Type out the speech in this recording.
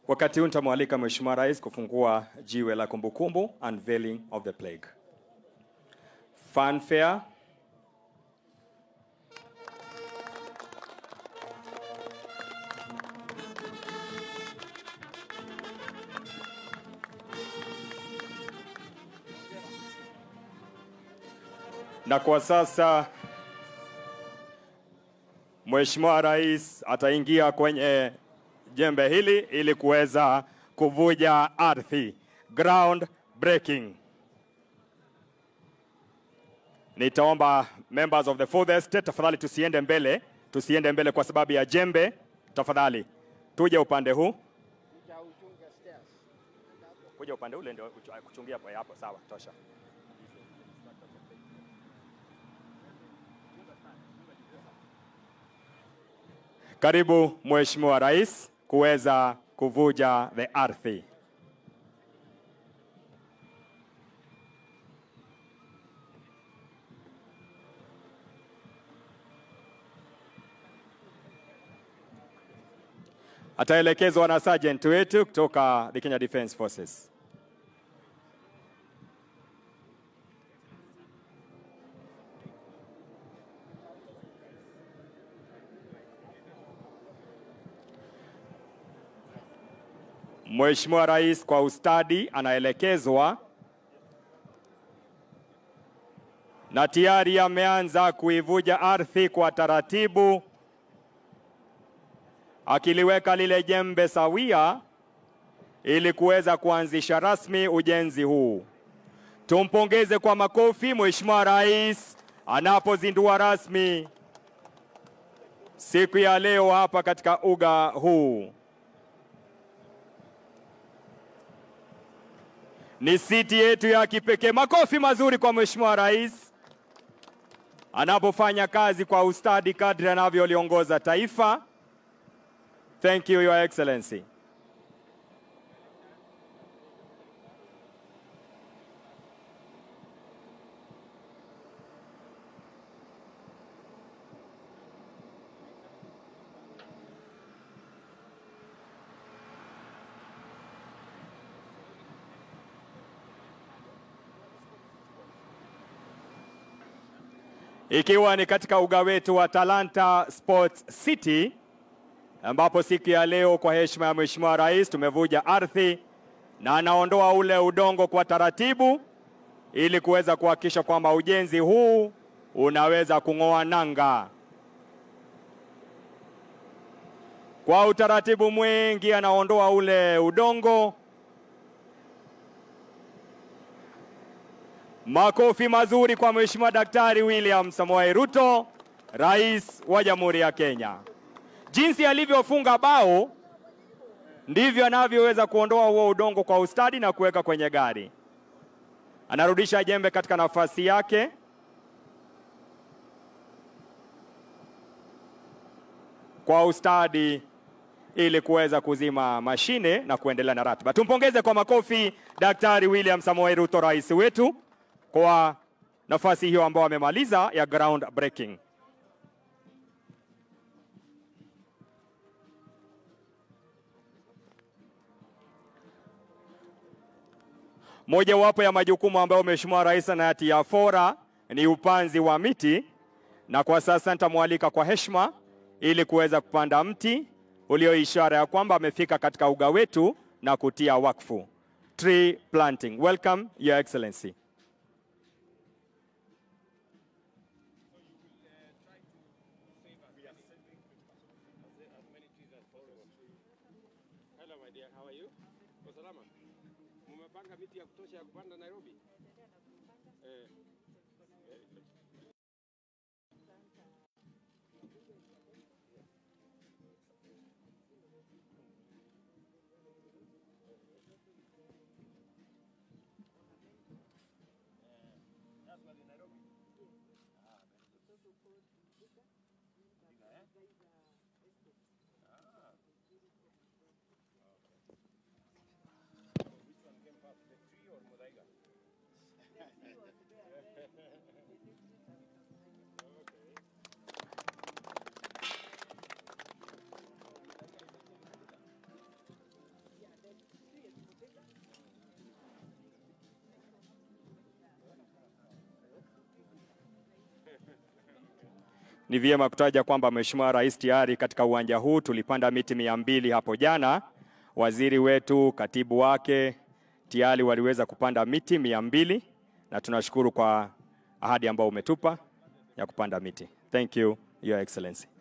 Wakati huu nitamwalika Mheshimiwa Rais kufungua jiwe la kumbukumbu, unveiling of the plaque. Fanfare. Na kwa sasa Mheshimiwa Rais ataingia kwenye jembe hili ili kuweza kuvuja ardhi. Ground breaking. Nitaomba members of the fourth estate tafadhali tusiende mbele, tusiende mbele kwa sababu ya jembe. Tafadhali tuje upande huu, kuja upande ule ndio kuchu- kuchungia hapo hapo. Sawa, tosha. Karibu Mheshimiwa Rais kuweza kuvuja the ardhi. Ataelekezwa na sergeant wetu kutoka the Kenya Defence Forces. Mheshimiwa Rais kwa ustadi anaelekezwa na tayari ameanza kuivuja ardhi kwa taratibu, akiliweka lile jembe sawia ili kuweza kuanzisha rasmi ujenzi huu. Tumpongeze kwa makofi Mheshimiwa Rais anapozindua rasmi siku ya leo hapa katika uga huu. Ni siti yetu ya kipekee. Makofi mazuri kwa Mheshimiwa Rais anapofanya kazi kwa ustadi kadri anavyoliongoza taifa. Thank you, Your Excellency. ikiwa ni katika uga wetu wa Talanta Sports City ambapo siku ya leo kwa heshima ya Mheshimiwa Rais tumevuja ardhi na anaondoa ule udongo kwa taratibu ili kuweza kuhakikisha kwamba ujenzi huu unaweza kung'oa nanga. Kwa utaratibu mwingi anaondoa ule udongo. Makofi mazuri kwa Mheshimiwa Daktari William Samoei Ruto, Rais wa Jamhuri ya Kenya. Jinsi alivyofunga bao ndivyo anavyoweza kuondoa huo udongo kwa ustadi na kuweka kwenye gari. Anarudisha jembe katika nafasi yake. Kwa ustadi ili kuweza kuzima mashine na kuendelea na ratiba. Tumpongeze kwa makofi Daktari William Samoei Ruto, rais wetu, kwa nafasi hiyo ambayo amemaliza ya ground breaking. Mojawapo ya majukumu ambayo Mheshimiwa Rais anayatia fora ni upanzi wa miti, na kwa sasa nitamwalika kwa heshima ili kuweza kupanda mti ulio ishara ya kwamba amefika katika uga wetu na kutia wakfu. Tree planting. Welcome, Your Excellency. Hello my dear, how are you? Uko salama? Mumepanga miti ya kutosha ya kupanda Nairobi? Eh. Very good. ni vyema kutaja kwamba Mheshimiwa Rais tayari katika uwanja huu tulipanda miti mia mbili hapo jana. Waziri wetu, katibu wake tayari waliweza kupanda miti mia mbili na tunashukuru kwa ahadi ambayo umetupa ya kupanda miti. Thank you, Your Excellency.